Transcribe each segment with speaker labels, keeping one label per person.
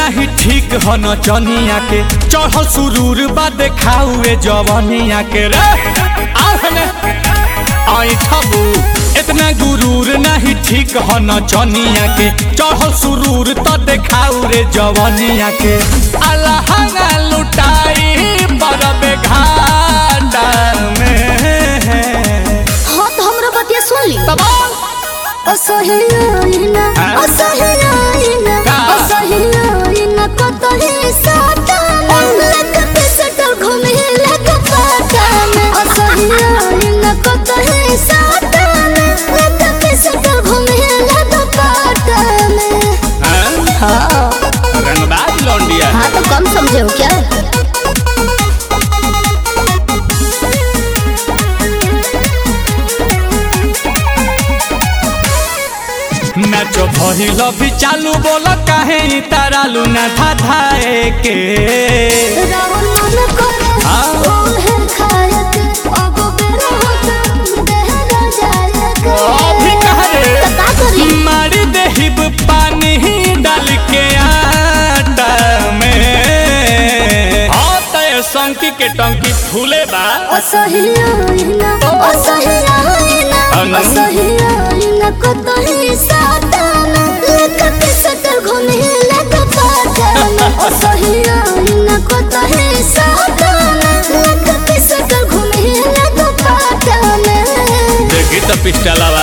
Speaker 1: नहीं ठीक हो न चनिया के चढ़ल सुरूर बा देखाउए जवनिया के रे आहने आई ठबू इतना गुरूर नहीं ठीक हो न चनिया के चढ़ल सुरूर तो देखाउ रे जवनिया के अलहंगा लुटाई बरबे घाटा में
Speaker 2: हाँ तो हमरा बतिया सुन ली
Speaker 1: तबाल
Speaker 2: असहियाइना
Speaker 1: हाँ?
Speaker 2: असहियाइना
Speaker 1: का?
Speaker 2: असहियाइना कतही साताना लक पिसटल घूमे लक पाताना असहियाइना कतही साताना लक पिसटल घूमे लक पाताना हाँ
Speaker 1: रंगबाज लौंडिया
Speaker 2: हाँ तो कम समझे हो क्या
Speaker 1: मैच भइल भी चालू बोल काहे तारालू ना धाधाए के
Speaker 2: रावण मन करे
Speaker 1: हाँ?
Speaker 2: ओहे खायक अब बेरा होता देहरा जायक
Speaker 1: अभी कहाँ रे?
Speaker 2: तो का करी
Speaker 1: मारी देहिब पानी डाल के आटा में हाँ तय संकी के टंकी फूले बा
Speaker 2: असहियाइना असहियाइना
Speaker 1: अनु?
Speaker 2: असहियाइना कतही साताना लक पिसटल घूमे लक पाताना असहियाइना कतही साताना लक पिसटल घूमे लक पाताना
Speaker 1: देखी तो पिस्टलवा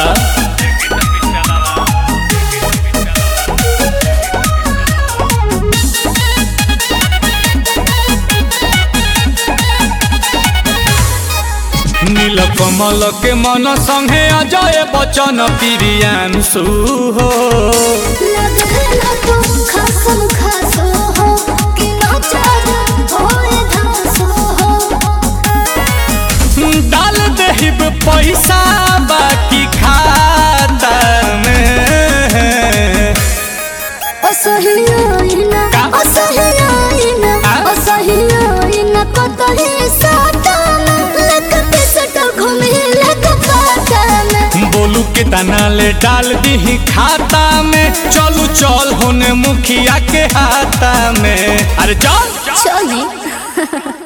Speaker 1: नील कमल के मन संगे अजय बचन प्रियांशु हो
Speaker 2: लगेला तो खासम खासो हो कि नाचार होए धासो हो
Speaker 1: डाल देहिब पैसा बाकी खाता में
Speaker 2: असहियाइना
Speaker 1: का?
Speaker 2: असहियाइना
Speaker 1: आ?
Speaker 2: असहियाइना कतही साताना लक पिसटल घूमे लक पाताना
Speaker 1: बोलू के दाना ले डाल दी खाता में चलू चल होने मुखिया के हाथा में अरे चल
Speaker 2: चली